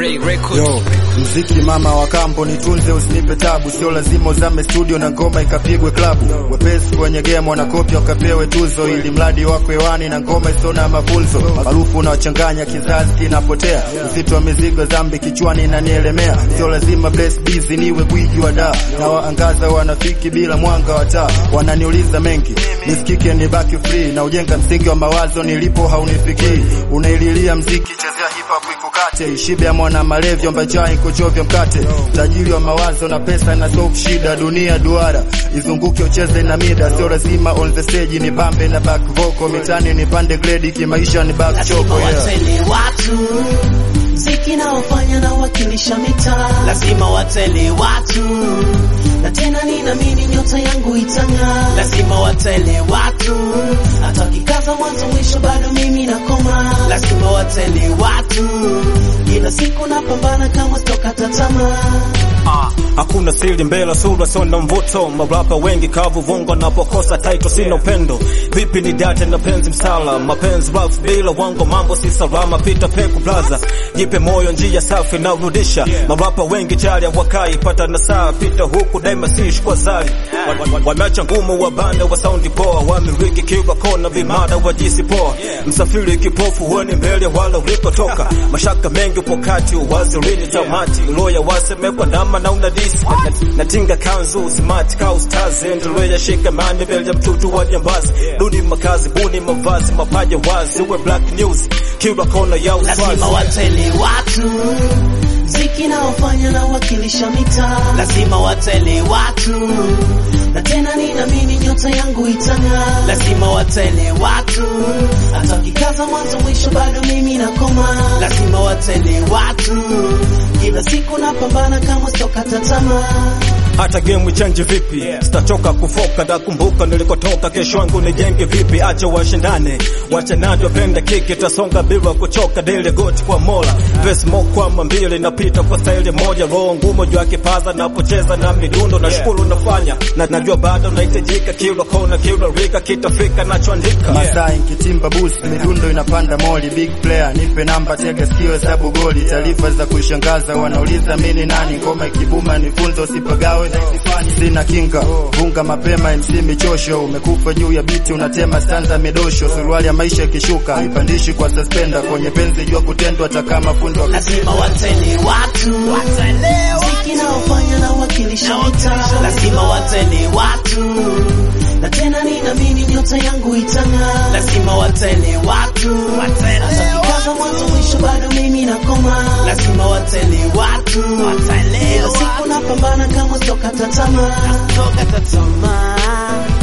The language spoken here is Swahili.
J Records. Yo, mziki mama wa kampo nitunze, usinipe tabu, sio lazima uzame studio na ngoma ikapigwe klabu. Wepesi kwenye game wanakopya wakapewe tuzo, ili mradi wako hewani na ngoma isona mafunzo. Maarufu unawachanganya kizazi kinapotea, mzito wa mizigo dhambi kichwani inanielemea. Sio lazima bless busy niwe gwiji wa daa, na waangaza wanafiki bila mwanga wa taa. Wananiuliza mengi nisikike, nibaki free na ujenga msingi wa mawazo, nilipo haunifikii. Unaililia mziki, chezea hip hop ikukate, ishibe ya mwana malevyo mbachai kuchovya mkate, tajiri wa mawazo na pesa na solve shida, dunia duara izunguke ucheze na mida, sio lazima on the stage ni bambe na back vocal, mitani ni pande grade, kimaisha ni back lazima choko yeah. wateli watu mziki naofanya na wakilisha mitaa lazima wateli watu na tena ninaamini nyota yangu itang'aa lazima wateli watu hata wakikaza mwanzo mwisho bado mimi nakoma lazima wateli watu kila siku napambana kama stokata tamaa Hakuna siri mbele sura sona mvuto, marapa wengi kavu vungo napokosa title sina upendo. Vipi ni date na penzi msala, mapenzi rough bila wango mambo si salama, pita peku plaza, jipe moyo njia safi na rudisha. Marapa wengi chali wakai pata na saa, pita huku daima si kwa zari. Wameacha ngumu wabane wa saundi poa, wamiriki kiwa kona vimada wa jisi poa. Msafiri kipofu huoni mbele wala ulikotoka, mashaka mengi upo kati, uwazilini tamati, loya wasemekwa nama na una disi natinga kanzu smart cow stars endelea shika mani mbele ya mtutu wa jambazi duni makazi buni mavazi mapaja wazi uwe black news kila kona ya lazima uswazi wateli watu mziki naofanya na wakilisha mitaa lazima wateli watu na tena ninaamini nyota yangu itang'aa lazima wateli watu hata wakikaza mwanzo mwisho bado mimi nakoma lazima wateli watu kila siku napambana kama stokata tamaa hata game change vipi sitachoka kufoka ndakumbuka nilikotoka kesho yangu nijenge vipi acha washindane wachanaji wapenda kiki tasonga bila kuchoka dele goti kwa mola verse mo kwa mbili napita kwa staili moja roho ngumu juu ya kipaza napocheza na midundo na shukuru nafanya na najua bado nahitajika kila kona kila rika kitafika nachoandika Masai nkitimba boost, midundo inapanda moli, big player nipe namba, tega sikio, hesabu goli, taarifa za kushangaza, wanauliza mini nani, ngoma ikibuma nifunzo, usipagawe sina kinga, vunga mapema, MC michosho, umekufa juu ya biti, unatema stanza midosho, suruali ya maisha ikishuka, ipandishi kwa suspenda, kwenye penzi jua kutendwa, hata kama fundo lazima wateli watu mziki naofanya na wakilisha mitaa lazima wateli watu na tena ninaamini nyota yangu itang'aa lazima wateli watu hata kikaza mwanzo mwisho bado mimi nakoma lazima wateli watu kila siku napambana kama stokata tamaa